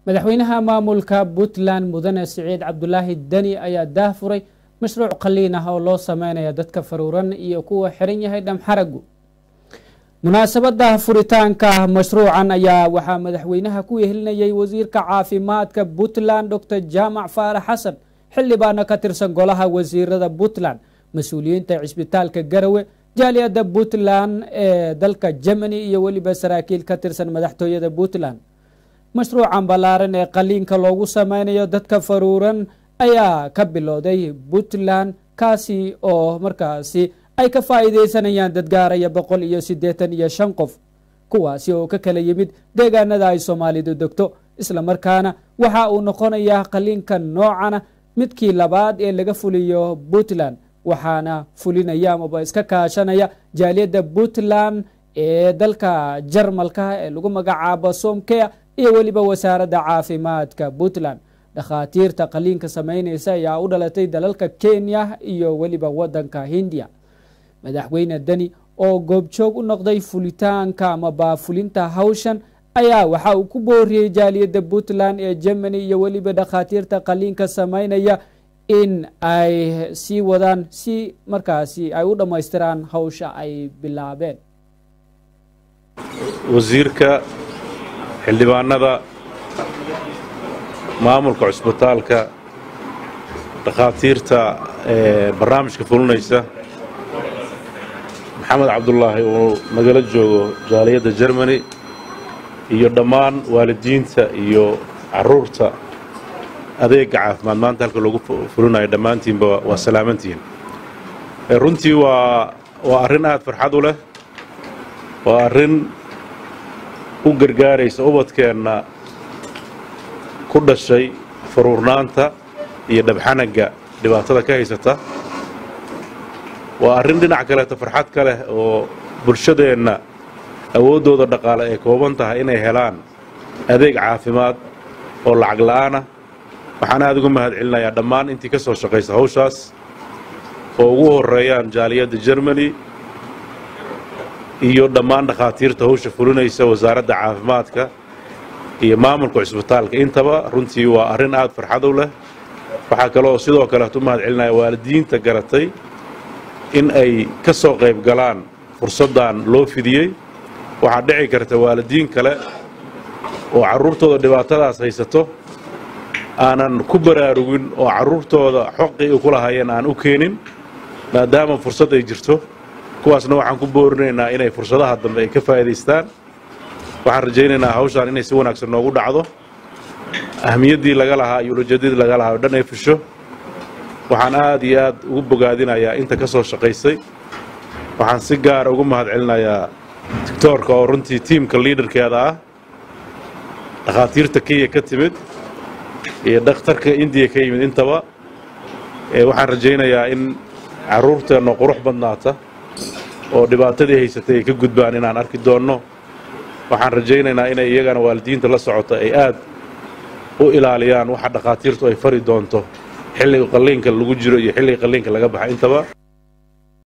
madaxweynaha maamulka puntland mudane siciid cabdulaahi deni ayaa daahfuray mashruuc qaliin ah oo loo sameynaya dadka faruuran iyo kuwa xiran yahay dhamxaragu munaasabada furitaanka mashruucan ayaa waxaa madaxweynaha ku yehelinayay wasiirka caafimaadka puntland dor jaamac faarax xasan xildhibaana ka tirsan golaha wasiirada puntland mas-uuliyiinta cisbitaalka garawe jaaliyadda puntland ee dalka germany iyo weliba saraakiil ka tirsan madaxtooyada puntland mashruucan ballaaran ee qaliinka loogu sameynayo dadka faruuran ayaa ka bilowday puntland kaasi oo markaasi ay ka faa'iideysanayaan dad gaaraya boqol iyo siddeetan iyo shan qof kuwaasi oo ka kala yimid deegaanada ay soomaalidu degto islamarkaana waxa uu noqonayaa qaliinka noocana midkii labaad ee laga fuliyo puntland waxaana fulinaya amaba iska kaashanaya jaaliyadda puntland ee dalka jarmalka ee lagu magacaabo somkea iyo weliba wasaaradda caafimaadka puntland dhakhaatiirta qaliinka sameyneysa ayaa u dhalatay dalalka kenya iyo weliba wadanka hindiya madaxweyne deni oo goobjoog u noqday fulitaanka ama baafulinta hawshan ayaa waxa uu ku booriyey jaaliyadda puntland ee germany iyo weliba dhakhaatiirta qaliinka sameynaya in ay sii wadaan si markaasi ay u dhammaystiraan hawsha ay bilaabeen wasiirka xildhibaanada maamulka cusbitaalka dhakhaatiirta ee barnaamijka fulinaysa maxamed cabdulaahi uu nagala joogo jaaliyadda germany iyo dhammaan waalidiinta iyo caruurta adeega caafimaad maanta halka loogu fulinayo dhammaantiinba waa salaamantihiin runtii waa waa arrin aada farxad u leh waa arrin u gargaaraysa ubadkeenna ku dhashay faruurnaanta iyo dhabxanagga dhibaatada ka haysata waa arrin dhinac kaleeto farxad ka leh oo bulshadeenna awooddooda dhaqaale ay kooban tahay inay helaan adeeg caafimaad oo lacag la'aanah waxaan aada uga mahad celinayaa dhammaan intii ka soo shaqaysa hawshaas oo ugu horreeyaan jaaliyadda germany iyo dhammaan dhakhaatiirta hawsha fulinaysa wasaaradda caafimaadka iyo maamulka cusbitaalka intaba runtii waa arrin aada farxad u leh waxaa kaleoo sidoo kaleet u mahad celinaya waalidiinta garatay in ay ka soo qayb galaan fursaddan loo fidiyey waxaa dhici karta waalidiin kale oo carruurtooda dhibaatadaas haysato aanan ku baraarugin oo carruurtooda xoqii ay ku lahaayeen aan u keenin maadaama fursad ay jirto kuwaasna waxaan ku boorinaynaa inay fursadaha dambe ay ka faa'iidaystaan waxaan rajaynaynaa hawshaan inay si wanaagsan noogu dhacdo ahmiyaddii laga lahaa iyo ulajeedadii laga lahaa oo dhan ay fusho waxaan aad iyo aad ugu bogaadinayaa inta ka soo shaqaysay waxaan si gaara ugu mahad celinayaa doctoorka oo runtii tiimka liidarkeeda ah dhakhaatiirta kenya ka timid iyo dhakhtarka indiya ka yimid intaba waxaan rajaynayaa in carruurteenna qurux badnaata oo dhibaatadii haysatay ay ka gudbaan inaan arki doonno waxaan rajaynaynaa inay iyagana waalidiinta la socota ay aad u ilaaliyaan waxa dhakhaatiirtu ay fari doonto xilliga qalliinka lagu jiro iyo xilliga qalliinka laga baxa intaba